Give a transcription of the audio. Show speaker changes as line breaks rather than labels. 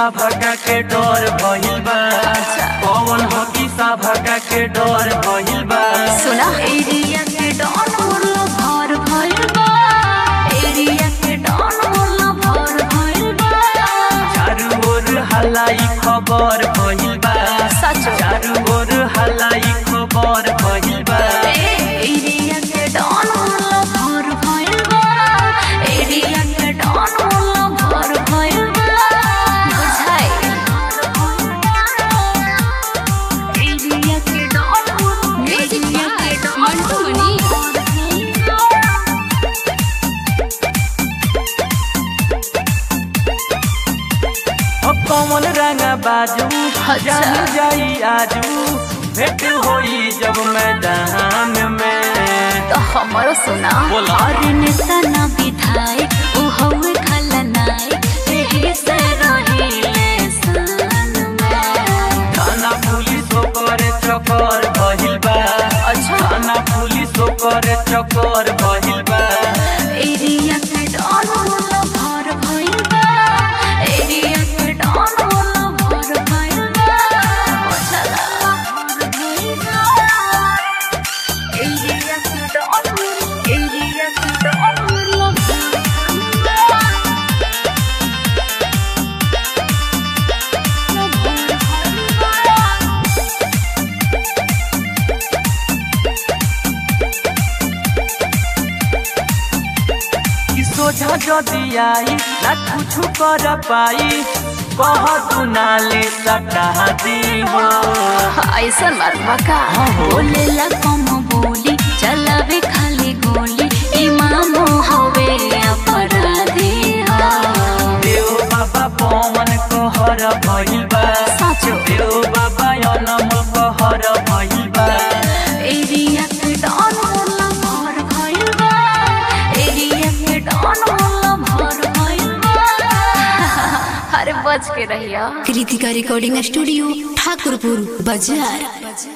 भगा के डर भइल बा कौन हकी सा भगा के डर भइल बा
सुना एरिया के डॉन मोरला भर भइल बा एरिया के डॉन मोरला भर भइल बा
चारू ओर हलाई खबर भइल बा
सच
चारू ओर हलाई खबर भइल बा
एरिया के डॉन मोरला भर भइल बा एरिया के डॉन मोरला भर भइल बा बुझाई एरिया के डॉन एरिया के डॉन
ओ कौन रंग बाजू जान जाई आजू भेट होई जब मैदान में
तो हमारो सुना
बोला।
और नेता ना विधायक उ हवे खलनायक एही से रहिले सान में
थाना पुलिस ओकर चक्कर भइल बा
अच्छा।
थाना पुलिस ओकर चक्कर भइल बा
एरिया के डॉन होला भर भइल बा एरिया के डॉन होला भर भइल बा चला भर भइल बा एरिया के डॉन एरिया के डॉन होला भर भइल बा
कि सोझा जदी आई ना कुछ कर पाई कह तू नाले सटा दी हो
ऐसा मरवा का बोलेला कम बोली चलावे खाली गोली इमाम हवे अपराधी हा।
देव बाबा पवन कहर भइल बा
साँचो।
देव बाबा अनम कहर भइल बा
एरिया के डॉन होला भर भइल बा एरिया के डॉन होला भर भइल बा अरे बच के रहिया
कृतिका रिकॉर्डिंग स्टूडियो ठाकुरपुर बाजार